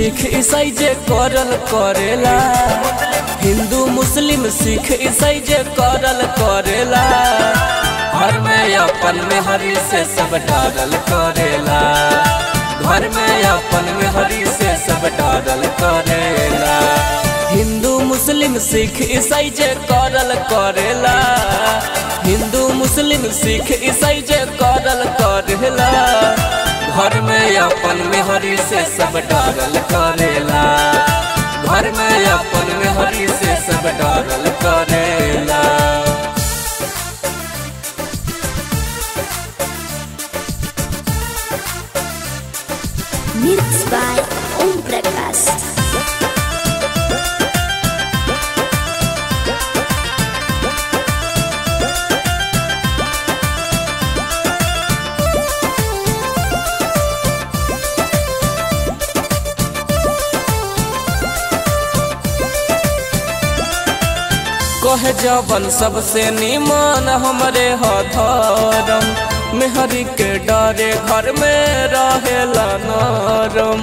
सिख ईसाई जे करल करेला हिंदू मुस्लिम सिख ईसाई जे करल करेला घर में अपन में हरी से सब डारल करेला घर में अपन में हरी से सब डारल करेला हिंदू मुस्लिम सिख ईसाई जे करल करेला हिंदू मुस्लिम सिख ईसाई जे करल करेला घर में अपन में हरी से सब डारल करेला घर में अपन में हरी से सब डारल करेला Mixed by Om Prakash. कहे जवन सबसे निमान हमरे हथरम मेहरी के डरे घर में रहेला नरम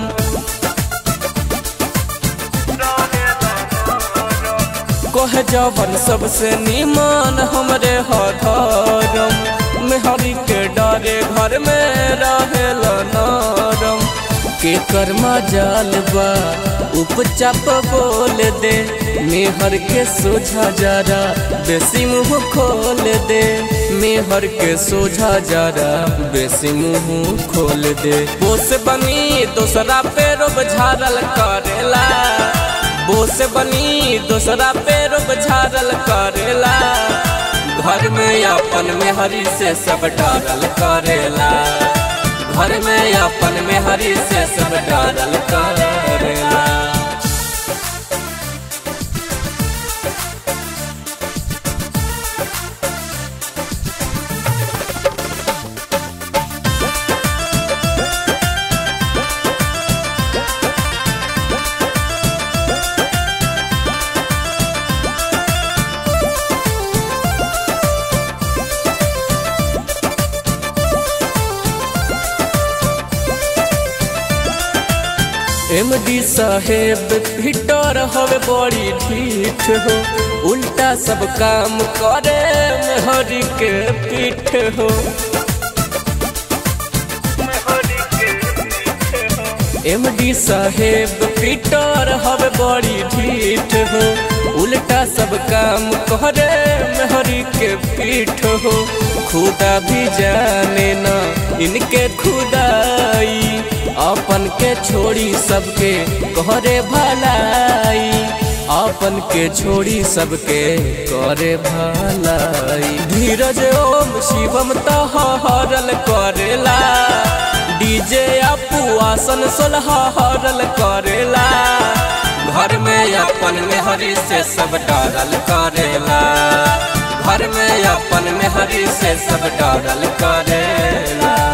कहे जवन सबसे निमान हमरे हथरम मेहरी के डरे घर में रहेला नरम के कर्मा जाल बा उपचाप बोल दे मेहर के सोझा जरा बेसी मुंह खोल दे मेहर के सोझा जरा बेसी मुंह खोल दे बोस बनी दूसरा पे रोब झारल करेला बोस बनी दूसरा पे रोब झारल करेला घर में अपन में हरी से सब डारल करेला घर में अपन में हरी से सब डारल करेला एम डी साहेब फिटर हवे बड़ी ढीठ हो उल्टा सब काम करे हरी के पीठ हो एम डी साहेब फिटर हवे बड़ी ढीठ हो उल्टा सब काम करे हरी के पीठ हो खुदा भी जाने ना इनके खुदाई अपन के छोड़ी सबके करे भलाई अपन के छोड़ी सबके करे भलाई धीरज ओम शिवम तह हरल करेला डीजे अपू आसन सोलह हरल करेला घर में अपन में हरी से सब डारल करेला घर में अपन में हरी से सब डारल करेला